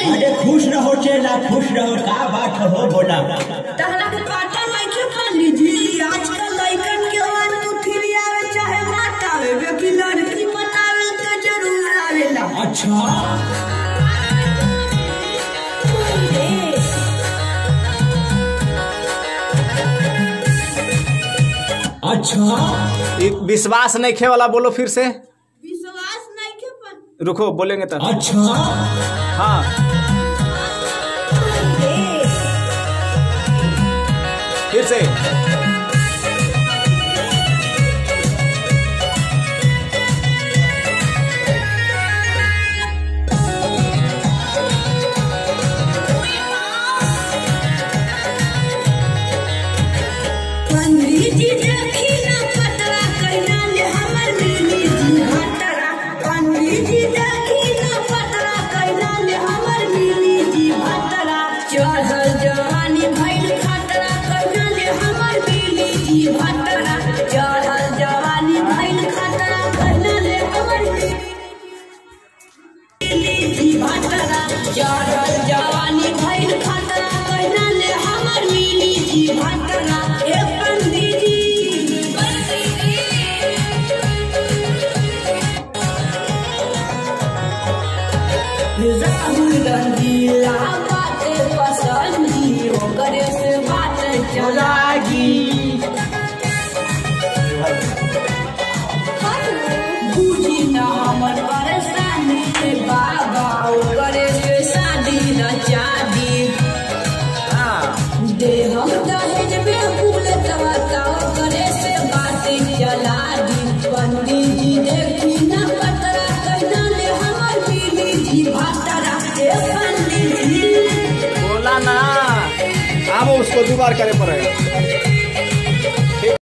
अरे खुश रहो चेला खुश रहो का बात हो बोला तहरा के पता नइखे पंडित जी आजकल लइकन के वन टू थ्री आवे चाहे मत आवे बेकी लड़की बतावे तो जरूर आवेला अच्छा अच्छा ई विश्वास नहीं खे वाला बोलो फिर से विश्वास नइखे पंडित रुको बोलेंगे तो अच्छा हाँ फिर से पंडित जी देखी ना पतरा कइना ले हमर मिली जी भतरा पंडित जी देखी ना पतरा कइना ले हमर मिली जी भतरा चढ़ल जवानी भइल खतरा कइना ले हमर मिली जी भतरा चढ़ल जवानी भइल खतरा कइना ले हमर मिली जी भतरा चढ़ल जवानी भइल खतरा कइना ले हमर मिली जी भतरा ए पंडित जी राहुल गांधी बाते पसंदी ओकरे से बात चलागी बूझी ना हमर परेशानी रे बाबा ओकरे से शादी न चादी दे हम दहेज में फूल तवता ओकरे से बातें चला दी पंडित जी देखी ना पतरा कहना ले हमर बीली जी भातरा ए पंडित जी बोला ना अब उसको दो बार करे पड़ेगा